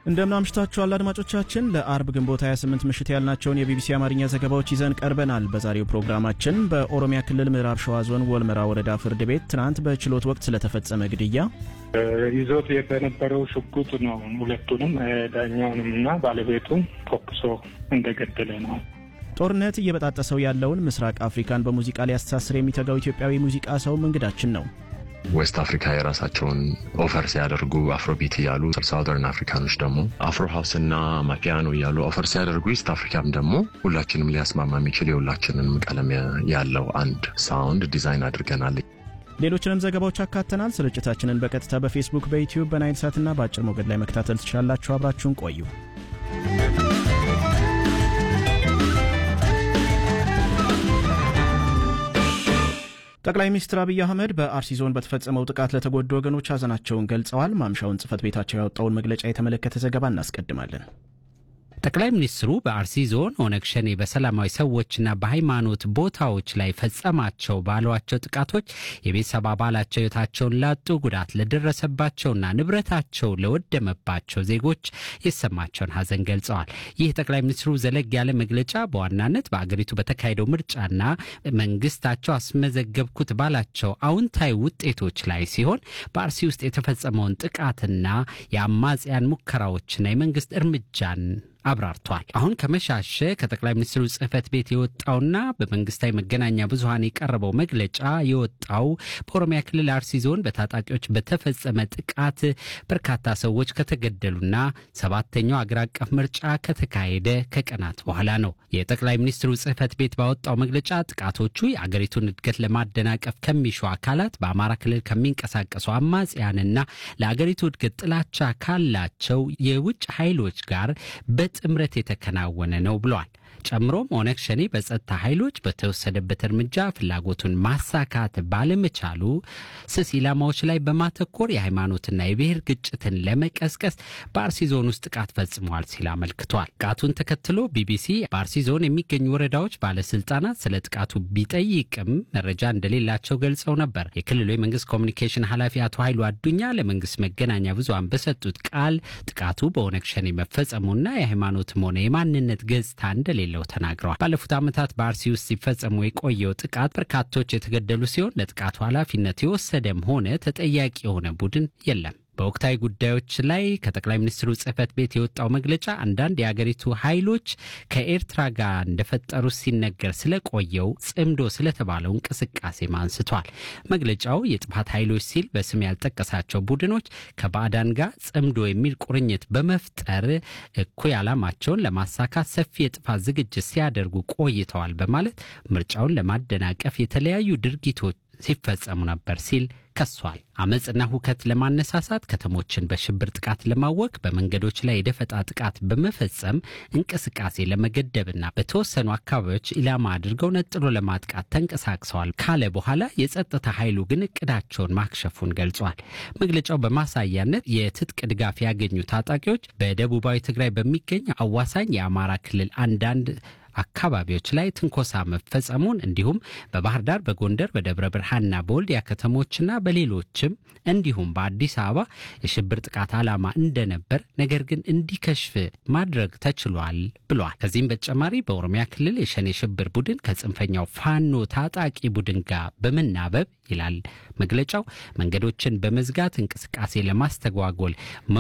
እንደምን አምሽታችኋል አድማጮቻችን። ለአርብ ግንቦት 28 ምሽት ያልናቸውን የቢቢሲ አማርኛ ዘገባዎች ይዘን ቀርበናል። በዛሬው ፕሮግራማችን በኦሮሚያ ክልል ምዕራብ ሸዋ ዞን ወልመራ ወረዳ ፍርድ ቤት ትናንት በችሎት ወቅት ስለተፈጸመ ግድያ፣ ይዞት የነበረው ሽጉጥ ነው ሁለቱንም ዳኛውንም እና ባለቤቱን ተኩሶ እንደገደለ ነው። ጦርነት እየበጣጠሰው ያለውን ምስራቅ አፍሪካን በሙዚቃ ሊያስተሳስር የሚተጋው ኢትዮጵያዊ ሙዚቃ ሰውም እንግዳችን ነው። ዌስት አፍሪካ የራሳቸውን ኦፈር ሲያደርጉ አፍሮቢት እያሉ ሳውዘርን አፍሪካኖች ደግሞ አፍሮ ሀውስ እና ማፒያኖ እያሉ ኦፈር ሲያደርጉ ኢስት አፍሪካም ደግሞ ሁላችንም ሊያስማማ የሚችል የሁላችንም ቀለም ያለው አንድ ሳውንድ ዲዛይን አድርገናል። ሌሎችንም ዘገባዎች አካተናል። ስርጭታችንን በቀጥታ በፌስቡክ፣ በዩቲዩብ፣ በናይል ሳትና በአጭር ሞገድ ላይ መከታተል ትችላላችሁ። አብራችሁን ቆዩ። ጠቅላይ ሚኒስትር አብይ አህመድ በአርሲ ዞን በተፈጸመው ጥቃት ለተጎዱ ወገኖች ሐዘናቸውን ገልጸዋል። ማምሻውን ጽህፈት ቤታቸው ያወጣውን መግለጫ የተመለከተ ዘገባ እናስቀድማለን። ጠቅላይ ሚኒስትሩ በአርሲ ዞን ኦነግ ሸኔ በሰላማዊ ሰዎችና በሃይማኖት ቦታዎች ላይ ፈጸማቸው ባሏቸው ጥቃቶች የቤተሰብ አባላቸው ሕይወታቸውን ላጡ፣ ጉዳት ለደረሰባቸውና ንብረታቸው ለወደመባቸው ዜጎች የተሰማቸውን ሐዘን ገልጸዋል። ይህ ጠቅላይ ሚኒስትሩ ዘለግ ያለ መግለጫ በዋናነት በአገሪቱ በተካሄደው ምርጫና መንግስታቸው አስመዘገብኩት ባላቸው አዎንታዊ ውጤቶች ላይ ሲሆን በአርሲ ውስጥ የተፈጸመውን ጥቃትና የአማጽያን ሙከራዎችና የመንግስት እርምጃን አብራርቷል። አሁን ከመሻሸ ከጠቅላይ ሚኒስትሩ ጽህፈት ቤት የወጣውና በመንግስታዊ መገናኛ ብዙኃን የቀረበው መግለጫ የወጣው በኦሮሚያ ክልል አርሲ ዞን በታጣቂዎች በተፈጸመ ጥቃት በርካታ ሰዎች ከተገደሉና ሰባተኛው አገር አቀፍ ምርጫ ከተካሄደ ከቀናት በኋላ ነው። የጠቅላይ ሚኒስትሩ ጽህፈት ቤት ባወጣው መግለጫ ጥቃቶቹ የአገሪቱን እድገት ለማደናቀፍ ከሚሹ አካላት፣ በአማራ ክልል ከሚንቀሳቀሱ አማጽያንና ለአገሪቱ እድገት ጥላቻ ካላቸው የውጭ ኃይሎች ጋር በጥምረት የተከናወነ ነው ብሏል። ጨምሮም ኦነግ ሸኔ በጸጥታ ኃይሎች በተወሰደበት እርምጃ ፍላጎቱን ማሳካት ባለመቻሉ ስስ ኢላማዎች ላይ በማተኮር የሃይማኖትና የብሔር ግጭትን ለመቀስቀስ በአርሲ ዞን ውስጥ ጥቃት ፈጽመዋል ሲል አመልክቷል። ጥቃቱን ተከትሎ ቢቢሲ በአርሲ ዞን የሚገኙ ወረዳዎች ባለስልጣናት ስለ ጥቃቱ ቢጠይቅም መረጃ እንደሌላቸው ገልጸው ነበር። የክልሉ የመንግስት ኮሚኒኬሽን ኃላፊ አቶ ኃይሉ አዱኛ ለመንግስት መገናኛ ብዙሃን በሰጡት ቃል ጥቃቱ በኦነግ ሸኔ መፈጸሙና የሃይማኖትም ሆነ የማንነት ገጽታ እንደሌለ ለው ተናግረዋል። ባለፉት ዓመታት በአርሲ ውስጥ ሲፈጸሙ የቆየው ጥቃት በርካቶች የተገደሉ ሲሆን ለጥቃቱ ኃላፊነት የወሰደም ሆነ ተጠያቂ የሆነ ቡድን የለም። በወቅታዊ ጉዳዮች ላይ ከጠቅላይ ሚኒስትሩ ጽህፈት ቤት የወጣው መግለጫ አንዳንድ የአገሪቱ ኃይሎች ከኤርትራ ጋር እንደፈጠሩ ሲነገር ስለቆየው ጽምዶ ስለተባለው እንቅስቃሴም አንስቷል። መግለጫው የጥፋት ኃይሎች ሲል በስም ያልጠቀሳቸው ቡድኖች ከባዕዳን ጋር ጽምዶ የሚል ቁርኝት በመፍጠር እኩይ ዓላማቸውን ለማሳካት ሰፊ የጥፋት ዝግጅት ሲያደርጉ ቆይተዋል በማለት ምርጫውን ለማደናቀፍ የተለያዩ ድርጊቶች ሲፈጸሙ ነበር ሲል ከሷል። አመፅና ሁከት ለማነሳሳት ከተሞችን በሽብር ጥቃት ለማወክ በመንገዶች ላይ የደፈጣ ጥቃት በመፈጸም እንቅስቃሴ ለመገደብና በተወሰኑ አካባቢዎች ኢላማ አድርገው ነጥሎ ለማጥቃት ተንቀሳቅሰዋል ካለ በኋላ የጸጥታ ኃይሉ ግን እቅዳቸውን ማክሸፉን ገልጿል። መግለጫው በማሳያነት የትጥቅ ድጋፍ ያገኙ ታጣቂዎች በደቡባዊ ትግራይ በሚገኝ አዋሳኝ የአማራ ክልል አንዳንድ አካባቢዎች ላይ ትንኮሳ መፈጸሙን እንዲሁም በባህር ዳር፣ በጎንደር፣ በደብረ ብርሃንና በወልዲያ ከተሞችና በሌሎችም እንዲሁም በአዲስ አበባ የሽብር ጥቃት ዓላማ እንደነበር ነገር ግን እንዲከሽፍ ማድረግ ተችሏል ብሏል። ከዚህም በተጨማሪ በኦሮሚያ ክልል የሸኔ ሽብር ቡድን ከጽንፈኛው ፋኖ ታጣቂ ቡድን ጋር በመናበብ ይላል መግለጫው መንገዶችን በመዝጋት እንቅስቃሴ ለማስተጓጎል